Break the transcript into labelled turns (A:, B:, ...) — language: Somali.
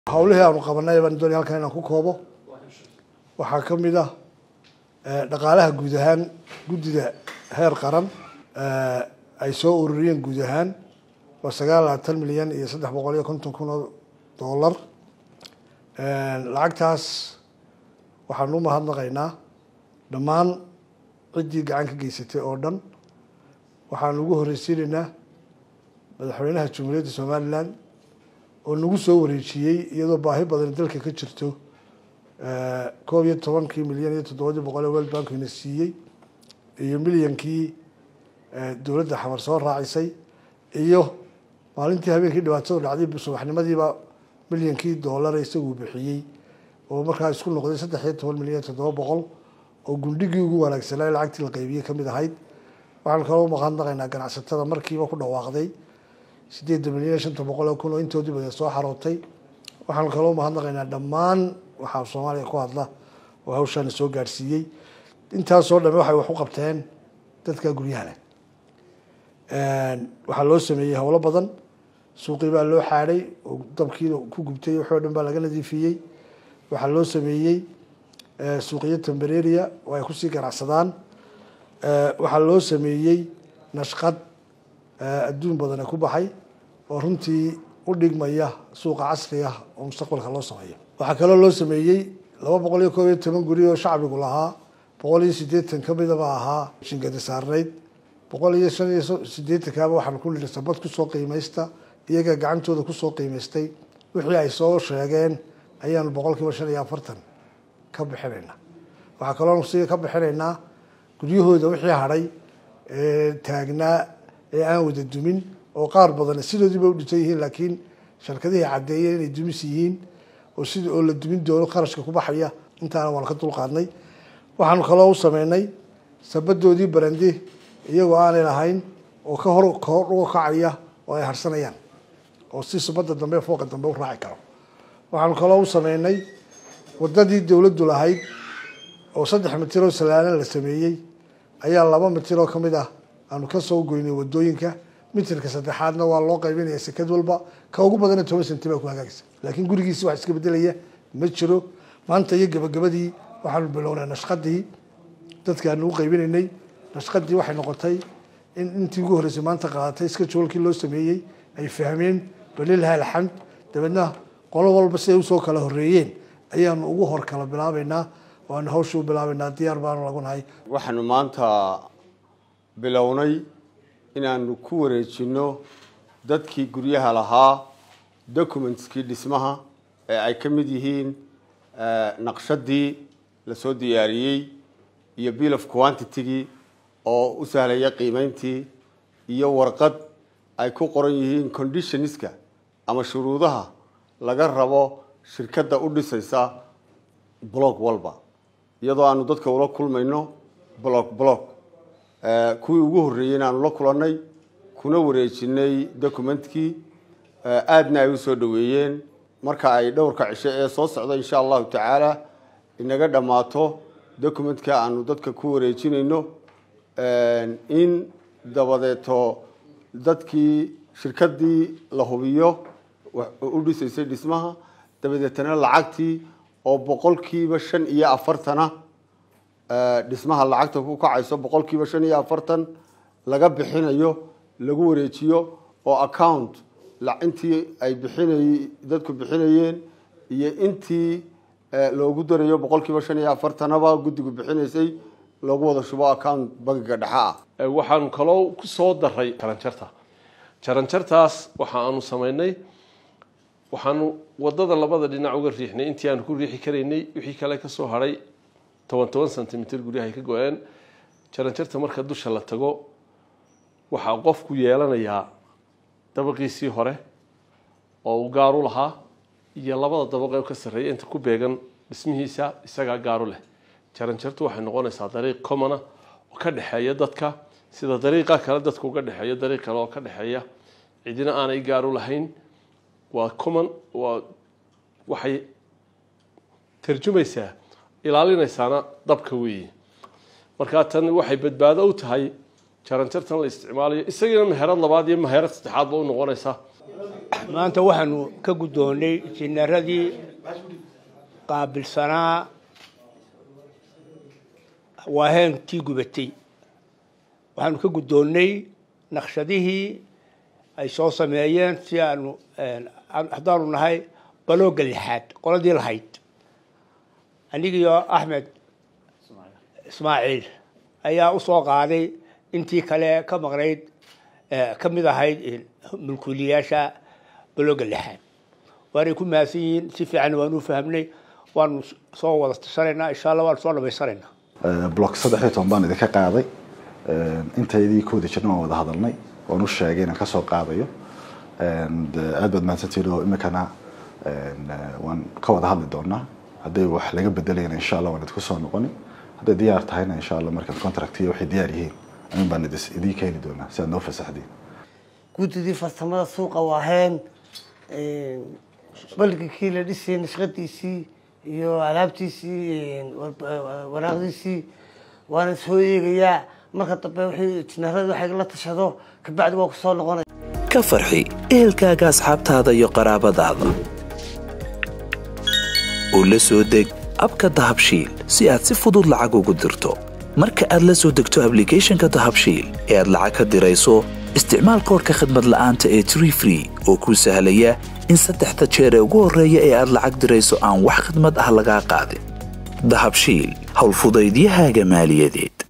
A: hawlihii aanu qabanay baan doonaya halkan inaan ku koobo waxaa ka mid ah dhaqaalaha guud ahaan guddida heer qaran ay soo ururiyeen guud ahaan waa sagaal labaatan milyan iyo saddex boqol iyo konton kun oo dollar lacagtaas waxaanu u mahadnaqaynaa dhammaan ciddii gacan ka geysatay oo dhan waxaanu ugu horreysiinaynaa madaxweynaha jamhuuriyadda somalilan oo nagu soo wareejiyey iyadoo baahi badan dalka ka jirto koob iyo tobankii milyan iyo toddobadii boqol ee world bankina siiyey iyo milyankii dowladda xamar soo raacisay iyo maalintii habeenkii dhibaatadu dhacday subaxnimadiiba milyankii doollara isaguu bixiyey oo markaa isku noqday saddex iyo toban milyan iyo toddoba boqol oo gundhigii ugu wanaagsanaa lacagtii la qaybiyey kamid ahayd waxaan kaloo mahadnaqaynaa ganacsatada markiiba ku dhawaaqday sideedda milyan iyo shanta boqol oo kun oo intoodii badan soo xarootay waxaan kaloo mahadnaqaynaa dhammaan waxaa soomaaliya ku hadla oo hawshaana soo gaadhsiiyey intaasoo dhame waxay wax u qabteen dadka guryaha leh waxaa loo sameeyey howlo badan suuqii baa loo xaadhay oo dabkii ku gubtay waxoo dhan baa laga nadiifiyey waxaa loo sameeyey suuqiyo tembereria oo ay kusii ganacsadaan waxaa loo sameeyey nashqad adduun badane ku baxay oo runtii u dhigmaya suuqa casri ah oo mustaqbalka loo sameeyo waxaa kaloo loo sameeyey laba boqol iyo koob iyo toban guri oo shacbigu lahaa boqol iyo siddeetan kamidaba ahaa shingadi saarnayd boqol iyo shan iyo siddeetankaaba waxaan ku nidhi sabad kusoo qiimaysta iyaga gacantooda kusoo qiimaystay wixii ay soo sheegeen ayaanu boqol kiiba shan iyo afartan ka bixinaynaa waxaa kaloo si ka bixinaynaa guryahooda wixii hadhay ee taagnaa ee aan wada dumin oo qaar badan sidoodiiba u dhintan yihiin laakiin sharkadihii caddeeyeen inay dumis yihiin oo sida oo la dumin doono kharashka ku baxaya intaana waan ka dulqaadnay waxaanu kaloo u sameynay sabadoodii barandi iyagoo aanay lahayn oo ka hor kahor uga kacaya oo ay harsanayaan oo si subadda dambe fooqa dambe u raaci karo waxaanu kaloo u sameynay wadadii dowladdu lahayd oo saddex mitir oo salaalan la sameeyey ayaa laba mitir oo kamid ah aanu kasoo goynay wadooyinka mitirka saddexaadna waa loo qaybinaya sekad walba ka ugu badana toban senti baa ku hagaagsa laakiin gurigiisi wax iska bedelaya ma jiro maanta iyo gabagabadii waxaanu bilownay nashqadii dadkaanu u qaybinaynay nashqadii waxay noqotay in intii ugu horreysay maanta qaadatay iska joolkii loo sameeyey ay fahmeen balilaha alxamd dabeedna qolo walba siday usoo kala horreeyeen ayaanu ugu hor kala bilaabaynaa oo aanu hawsha u bilaabaynaa diyaar baanu lagu nahay
B: waxaanu maanta bilownay inaanu ku wareejino dadkii guryaha lahaa documentskii dhismaha ee ay ka mid yihiin naqshadii lasoo diyaariyey iyo bill of quantitygii oo u sahlaya qiimeyntii iyo warqad ay ku qoran yihiin conditionska ama shuruudaha laga rabo shirkadda u dhisaysa block walba iyadoo aanu dadka ula kulmayno block block kuwii ugu horreeyeyna aanu la kulannay kuna wareejinay documentkii aadna ay usoo dhaweeyeen marka ay dhowrka cisho ee soo socda insha allahu tacaala inaga dhammaato documentka aanu dadka ku wareejinayno in dabadeeto dadkii shirkadii la hubiyo u dhisaysay dhismaha dabadeetana lacagtii oo boqolkiiba shan iyo afartana dhismaha lacagta ku kacayso boqolkiiba shan iyo afartan laga bixinayo lagu wareejiyo oo account intii ay bixinay dadku bixinayeen iyo intii loogu darayo boqolkiiba shan iyo afartanaba guddigu bixinaysay loogu wada shubo account bangiga dhexe ah
C: waxaanu kaloo ku soo daray jaranjarta jaranjartaas waxa aanu samaynay waxaanu wadada labada dhinac uga riixnay intii aanu ku riixi karaynay wixii kale kasoo hadhay toban toban centimitr guryahay ka go-een jaranjarta marka dusha la tago waxaa qofku yeelanayaa dabaqiisii hore oo uu gaaru lahaa iyo labada dabaq ee ka sarreeya inta ku beegan dhismihiisa isagaa gaaru leh jaranjartu waxay noqonaysaa dariiq commona oo ka dhexeeya dadka sida dariiqa kale dadka uga dhexeeya dariiq kale oo ka dhexeeya cidina aanay gaaru lahayn waa common waa waxay tarjumaysaa ilaalinaysaana dabka weeye markaa tan waxay badbaado u tahay jaranjartan la isticmaalayo isagiina meherad labaad iyo meherad saddexaadba u noqonaysa
D: maanta waxaanu ka guddoonnay jineeradii qaabilsanaa waaheentii gubatay waxaanu ka guddoonnay naqshadihii ay soo sameeyeen si aanu haddaanu nahay balooga lixaad qoladii lahayd anigiyo axmed ismaaciil ayaa u soo qaaday intii kale ka maqnayd ka mid ahayd mulkuuliyaasha balooga lixaad waanay ku mahadsan yihiin si fiican waanu u fahamnay waanu soo wada tashanaynaa insha allah waanu soo dhamaysanaynaa
E: block saddex iyo toban baan idinka qaaday intaydii kooda jirna waan wada hadalnay waan u sheegay inaan kasoo qaadayo aad baad mahadsantihiin oo iminkana waan ka wada hadli doonaa hadday wax laga bedelayna insha allah waan idinku soo noqoni hadday diyaar tahayna insha allah markaad contract iyo waxay diyaar yihiin amin baan idin keeni doonaa si aad noo fasaxdiin
F: guddidii farsamada suuqa waaheen balgikii la dhisay nashqadiisii iyo alaabtiisii waraaqdiisii waana soo eegayaa marka dambe wixii jineerada waxay la tashado kabacdi waa ku soo noqonaya
G: ka farxi ehelkaaga asxaabtaada iyo qaraabadaada oo la soo deg abka dahabshiil si aad si fudud lacag ugu dirto marka aad la soo degto ablicathonka dahabshiil ee aad lacag ka dirayso isticmaal koorka khadmad la'aanta ee tree free oo kuu sahlaya in saddexda jeer ee ugu horreeya ee aad lacag dirayso aan wax khidmad ah lagaa qaadin dahabshiil howlfudaydiyahaaga maaliyadeed